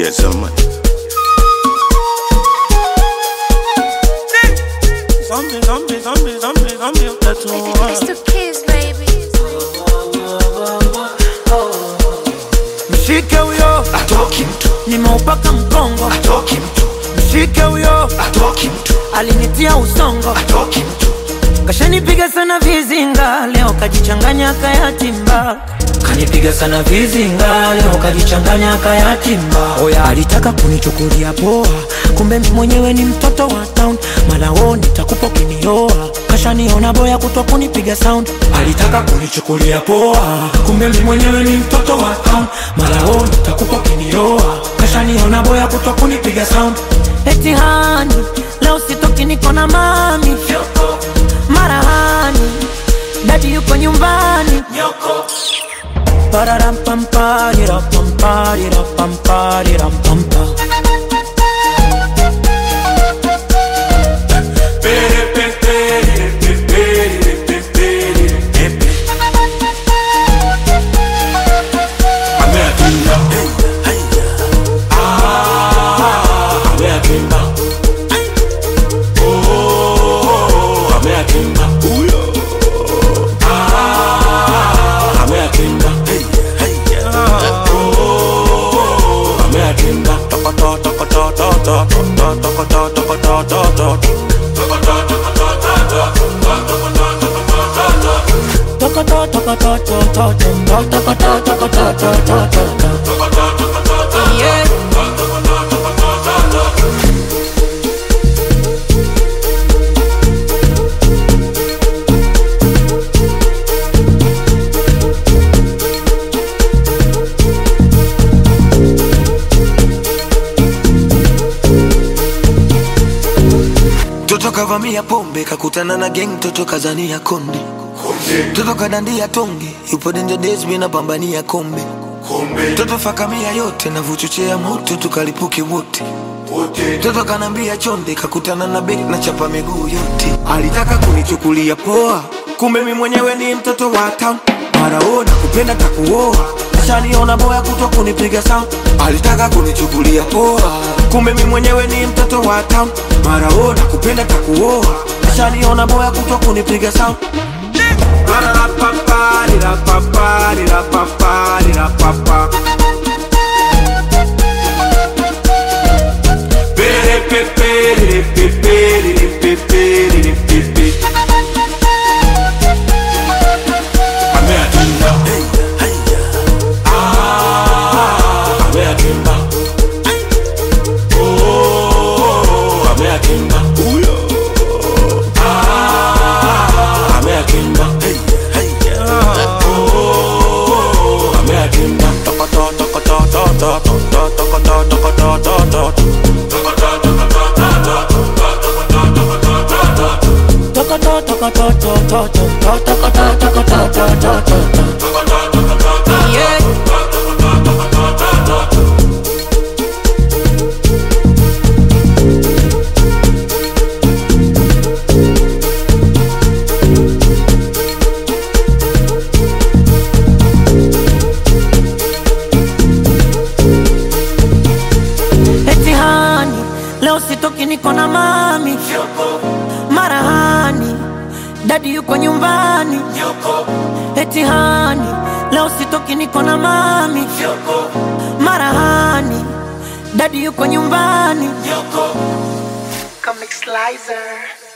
get some money. Zombie, zombie, zombie, zombie, zombie, utatua. It's the kids, baby. Mshike huyo, atoki mtu nimeupaka mkongo. atoki mtu Mshike huyo, atoki mtu alinitia usongo. atoki mtu Kashanipiga sana vizinga, leo kajichanganya kayatimba. Kanipiga sana vizinga, leo kajichanganya kayatimba. Oya, alitaka kunichukulia poa, kumbe mimi mwenyewe ni mtoto wa town. Malao nitakupa ukinioa, kashaniona boya kutwa kunipiga sound. Alitaka kunichukulia poa, kumbe mimi mwenyewe ni mtoto wa town. Malao nitakupa ukinioa, kashaniona boya kutwa kunipiga sound. Eti hani, leo sitoki niko na mami marahani dadi yuko nyumbani Pararampamparirapamparirampampa. Yeah. Toto kavamia pombe kakutana na gang, toto kazania konde, toto kadandia tonge, yupo danger days mina pambania kombe, toto fakamia yote na vuchochea moto tukalipuke wote Toto kanambia chonde, kakutana na bek na chapa miguu yote. Alitaka kunichukulia poa, kumbe mi mwenyewe ni mtoto wa town. Maraona kupenda takuoa, shaniona boya kutwa kunipiga sound. Alitaka kunichukulia poa, kumbe mi mwenyewe ni mtoto wa town. Maraona kupenda takuoa, shaniona boya kutwa kunipiga sound. Pararapaparirapaparirapaparirapapa. Yeah. Eti hani, leo sitoki niko na mami marahani dadi yuko nyumbani eti hani leo sitoki niko na mami marahani dadi yuko nyumbani Comic Slicer.